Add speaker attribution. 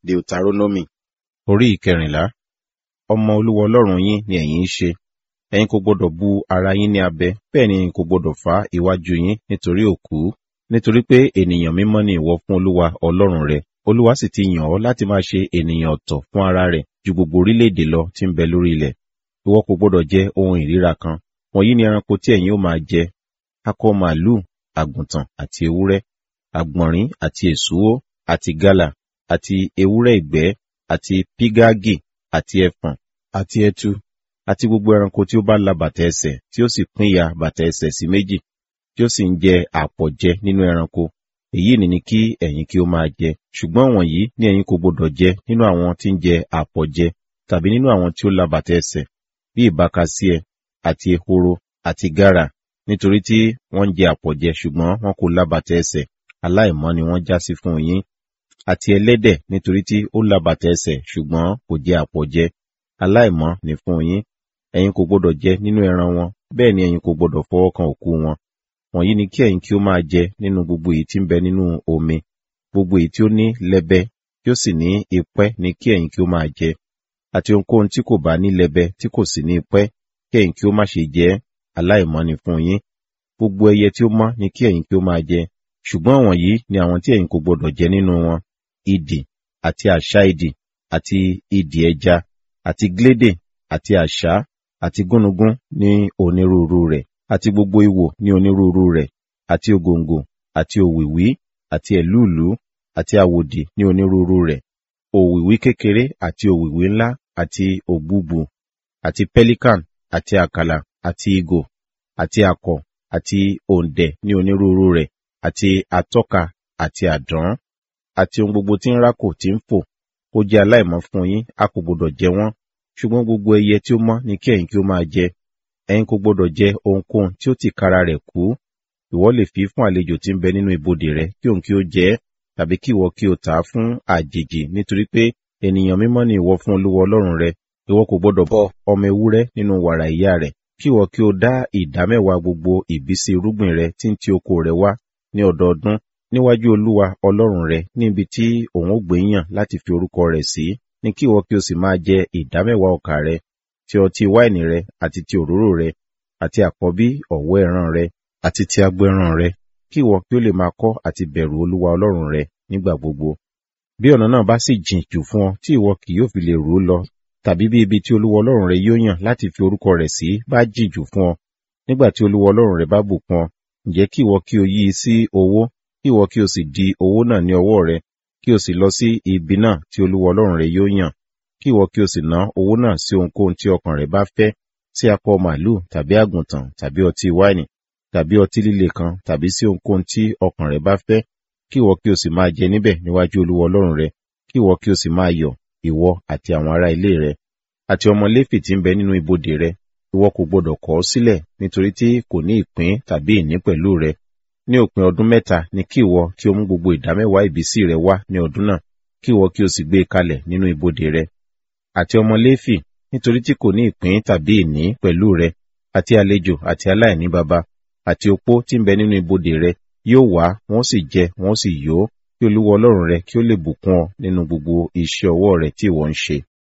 Speaker 1: Deuteronomy orí ìkẹrìnlá. Ọmọ Olúwa Ọlọ́run yín ni ẹ̀yin ń ṣe. Ẹ̀yin kò gbọdọ̀ bu ara yín ní abẹ, bẹ́ẹ̀ ni ẹ̀yin kò gbọdọ̀ fá iwájú yín nítorí òkú. Nítorí pé ènìyàn mímọ́ ni ìwọ fún Olúwa Ọlọ́run rẹ. Olúwa sì ti yàn ọ́ láti máa ṣe ènìyàn ọ̀tọ̀ fún ara rẹ̀ ju gbogbo orílẹ̀-èdè lọ tí ń bẹ lórí ilẹ̀. Ìwọ kò gbọdọ̀ jẹ ohun ìríra kan. Wọ̀nyí ni ẹranko tí ẹ̀yin ó máa jẹ. Akọ màlúù, àgùntàn àti ewúrẹ́, àgbọ̀nrín àti èsúwó, àti gálà, àti ewúrẹ́ ìgbẹ́, àti pígágì, àti ẹfọ̀n, àti ẹtu, àti gbogbo ẹranko tí ó bá la bàtà ẹsẹ̀, tí ó sì pínyà bàtà ẹsẹ̀ sí méjì, tí ó sì ń jẹ àpọ̀jẹ nínú ẹranko. Èyí ni ni kí ẹ̀yin kí ó máa jẹ. Ṣùgbọ́n wọ̀nyí ni ẹ̀yin kò gbọdọ̀ jẹ nínú àwọn tí ń jẹ àpọ̀jẹ, tàbí nínú àwọn tí ó la bàtà ẹsẹ̀, bí ìbákasíẹ, àti ehoro, àti gárà, nítorí tí wọ́n ń jẹ àpọ̀jẹ ṣùgbọ́n wọn kò la bàtà ẹsẹ̀, aláìmọ́ ni wọ́n já sí fún yín. Àti ẹlẹ́dẹ̀ nítorí tí ó la bàtà ẹsẹ̀ ṣùgbọ́n kò jẹ àpọ̀jẹ, aláìmọ́ ni fún yín. Ẹ̀yin kò gbọdọ̀ jẹ nínú ẹran wọn, bẹ́ẹ̀ ni ẹ̀yin kò gbọdọ̀ fọwọ́ kan òkú wọn. Wọ̀nyí ni kí ẹ̀yin kí ó máa jẹ nínú gbogbo èyí tí ń bẹ nínú omi. Gbogbo èyí tí ó ní lẹ́bẹ, tí ó sì ní ipẹ́ ni kí ẹ̀yin kí ó máa jẹ. Àti ohunkóhun tí kò bá ní lẹ́bẹ tí kò sì ní ipẹ́, kí ẹ̀yin kí ó má ṣe jẹ, aláìmọ́ ni fún yín. Gbogbo ẹyẹ tí ó mọ́ ni kí ẹ̀yin kí ó máa jẹ. Ṣùgbọ́n wọ̀nyí ni àwọn tí ẹ̀yin kò gbọdọ̀ jẹ nínú wọn. Idì, àti àṣá idì, àti idì ẹja, àti glédè, àti àṣá, àti gúnugún ní onírúurú rẹ̀, àti gbogbo ìwò ní onírúurú rẹ̀, àti ògòǹgò, àti òwìwí, àti ẹ̀lúùlú, àti àwòdì ní onírúurú rẹ̀, òwìwí kékeré àti òwìwí ńlá, àti ògbúgbù, àti pelican, àti àkàlà, àti ìgò, àti àkọ̀, àti òǹdẹ̀ ní onírúurú rẹ̀, àti atọ́ka, àti àdán, àti ohun gbogbo tí ń rákò tí ń fò, ó jẹ́ aláìmọ́ fún yín, a kò gbọdọ̀ jẹ wọ́n. Ṣùgbọ́n gbogbo ẹyẹ tí ó mọ́ ni kí ẹ̀yin kí ó máa jẹ. Ẹ̀yin kò gbọdọ̀ jẹ ohunkóhun tí ó tìkára rẹ̀ kú. Ìwọ lè fi fún àlejò tí ń bẹ nínú ibodè rẹ kí òun kí ó jẹ ẹ́, tàbí kí ìwọ kí o tà á fún àjèjì nítorí pé ènìyàn mímọ́ ni ìwọ fún Olúwa Ọlọ́run rẹ. Ìwọ kò gbọdọ̀ bọ ọmọ ewúrẹ́ nínú wàrà ìyá rẹ̀, kí ìwọ kí o dá ìdámẹ́wàá gbogbo ìbísí irúgbìn rẹ tí ń ti oko rẹ wá ní ọdọọdún níwájú Olúwa Ọlọ́run rẹ níbi tí òun ó gbé yàn láti fi orúkọ rẹ̀ sí, ní kí ìwọ kí o sì máa jẹ ìdámẹ́wàá ọkà rẹ, ti ọtí wáìnì rẹ àti ti òróró rẹ, àti àkọ́bí ọ̀wọ́ ẹran rẹ, àti ti agbo ẹran rẹ, kí ìwọ kí ó lè máa kọ́ àti bẹ̀rù Olúwa Ọlọ́run rẹ nígbà gbogbo. Bí ọ̀nà náà bá sì jìn jù fún ọ tí ìwọ kì yóò fi lè rú lọ, tàbí bí ibi tí Olúwa Ọlọ́run rẹ yóò yàn láti fi orúkọ rẹ̀ sí bá jìn jù fún ọ, nígbà tí Olúwa Ọlọ́run rẹ bá bùkún ọ, ǹjẹ́ kí ìwọ kí o yí i sí owó, kí ìwọ kí o sì di owó náà ní ọwọ́ rẹ, kí o sì lọ sí ibi náà tí Olúwa Ọlọ́run rẹ yóò yàn, kí ìwọ kí o sì ná owó náà sí ohunkóhun tí ọkàn rẹ bá fẹ́, sí akọ màlúù tàbí àgùntàn tàbí ọtí wáìnì tàbí ọtí líle kan tàbí sí ohunkóhun tí ọkàn rẹ bá fẹ́, kí ìwọ kí o sì máa jẹ níbẹ̀ níwájú Olúwa Ọlọ́run rẹ, kí ìwọ kí o sì máa yọ̀, ìwọ àti àwọn ará ilé rẹ, àti ọmọ Léfì tí ń bẹ nínú ibodè rẹ, ìwọ kò gbọdọ̀ kọ̀ ọ́ sílẹ̀ nítorí tí kò ní ìpín tàbí ìní pẹ̀lú rẹ. Ní òpin ọdún mẹ́ta ni kí ìwọ kí o mú gbogbo ìdámẹ́wàá ìbísí rẹ wá ní ọdún náà, kí ìwọ kí o sì gbé e kalẹ̀ nínú ibodè rẹ. Àti ọmọ Léfì, nítorí tí kò ní ìpín tàbí ìní pẹ̀lú rẹ, àti àlejò àti aláìní baba, àti opó tí ń bẹ nínú ibodè rẹ, yóò wá, wọ́n sì jẹ, wọ́n sì yó, kí Olúwa Ọlọ́run rẹ kí ó lè bùkún ọ nínú gbogbo iṣẹ́ ọwọ́ rẹ tí ìwọ ń ṣe.